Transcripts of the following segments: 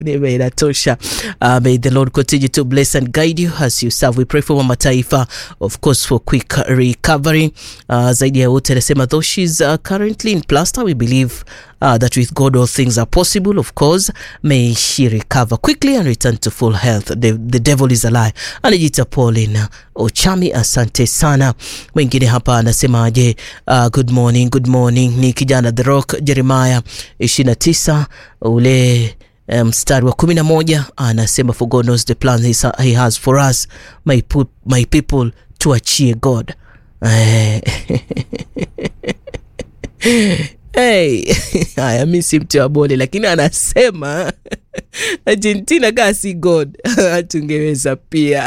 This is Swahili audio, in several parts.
neema inatosha. Uh, may the Lord continue to bless and guide you as you serve. We pray for Mama Taifa, of course, for quick recovery. Uh, zaidi ya yote anasema though she's uh, currently in plaster, we believe uh, that with God all things are possible. Of course, may she recover quickly and return to full health. The, the devil is a lie. Anajita Pauline Ochami, asante sana. Mwingine hapa anasemaje? Uh, good morning, good morning. Ni kijana The Rock Jeremiah 29 ule mstari um, wa kumi na moja anasema for God knows the plans he has for us my, put, my people tuachie God Hey, haya mi si mtu wa bole lakini anasema Argentina kaa si God tungeweza pia.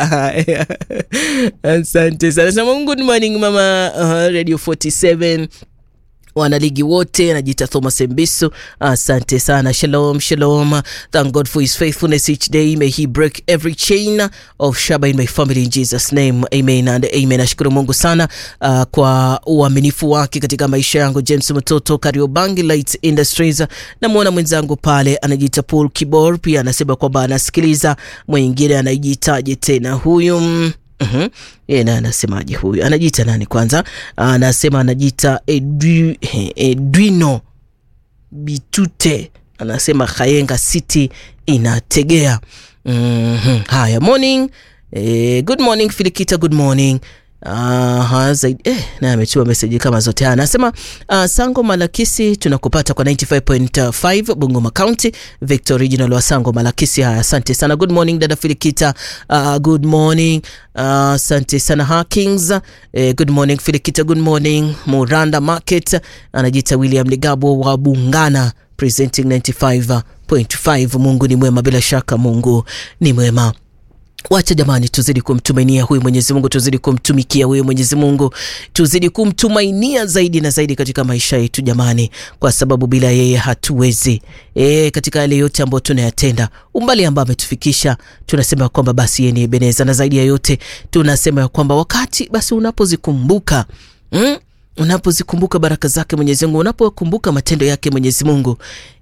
Asante sana sema good morning mama uh, Radio 47 wanaligi wote anajiita Thomas Mbiso, asante sana. Shalom shalom, thank God for his faithfulness each day, may he break every chain of shaba in my family in Jesus name, amen and amen. Nashukuru Mungu sana uh, kwa uaminifu wake katika maisha yangu. James Mtoto, Kariobangi Light Industries, namwona mwenzangu pale anajiita Paul Kibor, pia anasema kwamba anasikiliza. Mwingine anajiitaje tena huyu Uhum. Ye na anasemaje huyu? Anajiita nani kwanza? Anasema anajiita Edu, Edwino Bitute, anasema Kayenga City inategea. mm-hmm. Haya, morning eh, good morning Filikita, good morning Uh, zaidi eh, na ametuma meseji kama zote. Anasema uh, Sango Malakisi tunakupata kwa 95.5 Bungoma County, Victor Regional wa Sango Malakisi. Haya, asante sana. Good morning dada Filikita. Uh, good morning asante uh, sana Hakings. Eh, good morning Filikita, good morning Muranda Market. Anajiita William Ligabo wa Bungana presenting 95.5. Mungu ni mwema, bila shaka Mungu ni mwema. Wacha jamani, tuzidi kumtumainia huyu Mwenyezi Mungu, tuzidi kumtumikia huyu Mwenyezi Mungu, tuzidi kumtumainia zaidi na zaidi katika maisha yetu jamani, kwa sababu bila yeye hatuwezi. E, katika yale yote ambayo tunayatenda, umbali ambao ametufikisha, tunasema kwamba basi yeye ni Ebeneza, na zaidi ya yote tunasema ya kwamba wakati basi unapozikumbuka mm? unapozikumbuka baraka zake Mwenyezi Mungu, unapokumbuka matendo yake Mwenyezi Mungu,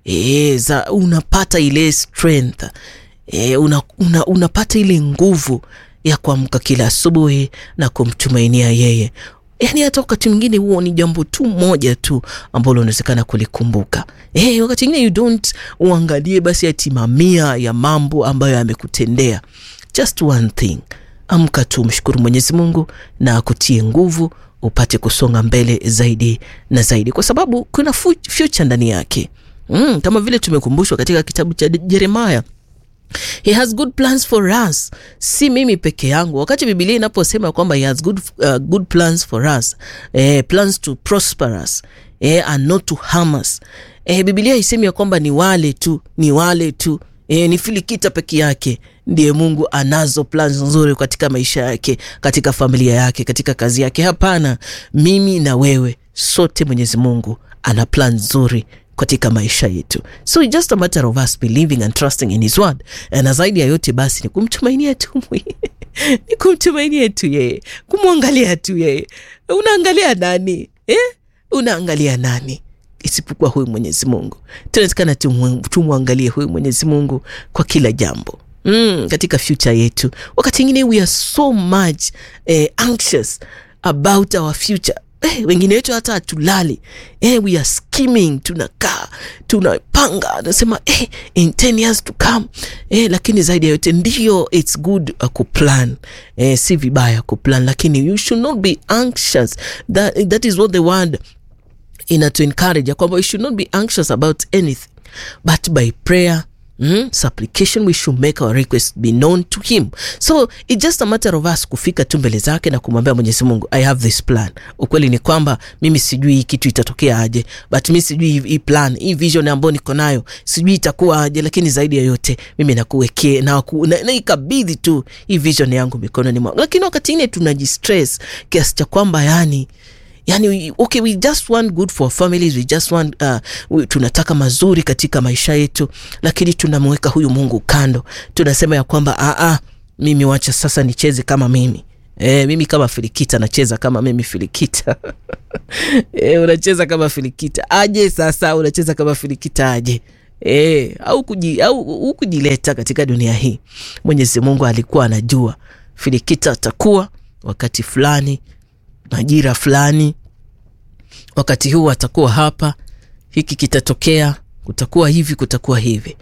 e, za unapata ile strength E, una, una, unapata ile nguvu ya kuamka kila asubuhi na kumtumainia yeye. Yani hata wakati mwingine huo ni jambo tu moja tu ambalo unawezekana kulikumbuka. E, wakati mwingine you don't uangalie basi ati mamia ya mambo ambayo amekutendea. Just one thing, amka tu, mshukuru Mwenyezi Mungu na akutie nguvu upate kusonga mbele zaidi na zaidi, kwa sababu kuna future ndani yake. Mm, kama vile tumekumbushwa katika kitabu cha Yeremia He has good plans for us, si mimi peke yangu. Wakati Biblia inaposema kwamba he has good, uh, good plans for us eh, plans to prosper us eh, and not to harm us eh, Biblia isemi ya kwamba ni wale tu ni wale tu eh, ni Filikita peke yake ndiye Mungu anazo plans nzuri katika maisha yake, katika familia yake, katika kazi yake. Hapana, mimi na wewe sote Mwenyezi Mungu ana plan nzuri katika maisha yetu, so it's just a matter of us believing and trusting in his word, na zaidi ya yote basi ni kumtumainia tu ni kumtumainia tu yeye, kumwangalia tu yeye. Unaangalia nani eh? Unaangalia nani isipokuwa huyu Mwenyezi Mungu? Tunatakana tumwangalie huyu Mwenyezi Mungu kwa kila jambo. Mm, katika future yetu, wakati ingine we are so much eh, anxious about our future Eh, wengine wetu hata hatulali eh, we are scheming, tunakaa tunapanga, anasema eh, in 10 years to come eh, lakini zaidi ya yote ndio it's good uh, kuplan eh, si vibaya kuplan, lakini you should not be anxious. That, that is what the word ina to encourage kwamba we should not be anxious about anything but by prayer Mm, supplication we should make our request be known to him. So it's just a matter of us kufika tu mbele zake na kumwambia Mwenyezi Mungu, I have this plan. Ukweli ni kwamba mimi sijui hii kitu itatokea aje, but mimi sijui hii plan, hii vision ambayo niko nayo sijui itakuwa aje, lakini zaidi ya yote mimi nakuwekee na, na, na ikabidhi tu hii vision yangu mikononi mwangu. Lakini wakati ine tunajistress kiasi cha kwamba yani Yani, okay, we just want good for families, we just want uh, we, tunataka mazuri katika maisha yetu, lakini tunamweka huyu Mungu kando. Tunasema ya kwamba a a, mimi wacha sasa nicheze kama mimi e, mimi kama Filikita nacheza kama mimi Filikita e, unacheza kama Filikita aje? Sasa unacheza kama Filikita aje? e, au, kuji, au kujileta katika dunia hii. Mwenyezi Mungu alikuwa anajua Filikita atakuwa wakati fulani, majira fulani, wakati huu atakuwa hapa, hiki kitatokea, kutakuwa hivi, kutakuwa hivi.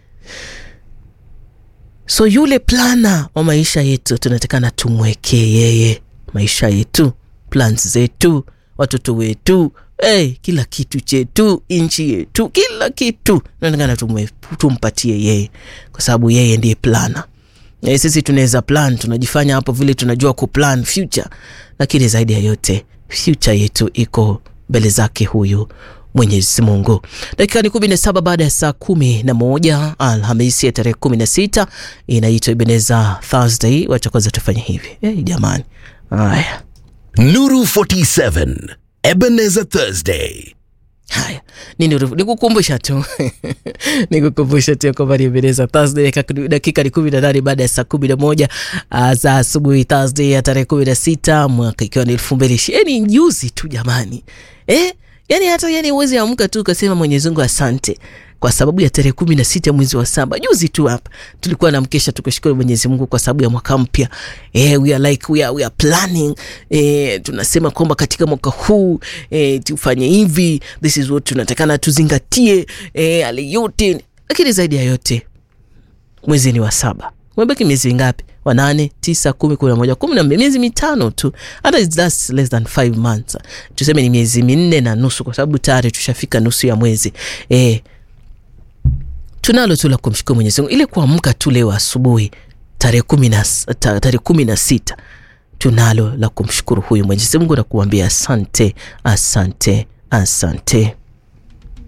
So yule plana wa maisha yetu tunatakana tumwekee yeye maisha yetu, plans zetu, watoto wetu, hey, kila kitu chetu, nchi yetu, kila kitu tunatakana tumpatie yeye, kwa sababu yeye ndiye plana. E, sisi tunaweza plan, tunajifanya hapo vile tunajua kuplan future, lakini zaidi ya yote future yetu iko mbele zake huyu Mwenyezi Mungu. Dakika ni kumi na saba baada ya saa kumi na moja Alhamisi ya tarehe kumi na sita inaitwa Ebeneza Thursday. Wacha kwanza tufanye hivi hey, jamani. Haya, Nuru 47 Ebenezer Thursday. haya nini, nikukumbusha tu nikukumbusha tu kwamba ni Ebeneza Thursday. Dakika ni kumi na nane baada ya saa kumi na moja za asubuhi Thursday ya tarehe kumi na sita mwaka ikiwa ni elfu mbili ishirini juzi tu jamani, eh? Yani hata yani uwezi amka tu ukasema Mwenyezi Mungu asante kwa sababu ya tarehe kumi na sita mwezi wa saba juzi tu hapa tulikuwa na mkesha tukashukuru Mwenyezi Mungu kwa sababu ya mwaka mpya. Eh, we are like we are, we are planning eh, tunasema kwamba katika mwaka huu eh, tufanye hivi, this is what tunatakana tuzingatie eh, ale yote, lakini zaidi ya yote mwezi ni wa saba, umebaki miezi ngapi? wa nane, tisa, kumi, kumi na moja, kumi na mbili, miezi mitano tu, hata that's less than five months, tuseme ni miezi minne na nusu, kwa sababu tayari tushafika nusu ya mwezi eh, tunalo tu la kumshukuru Mwenyezi Mungu. Ile kuamka tu leo asubuhi tarehe kumi na tarehe kumi na sita tunalo la kumshukuru huyu Mwenyezi Mungu na kuambia asante, asante, asante.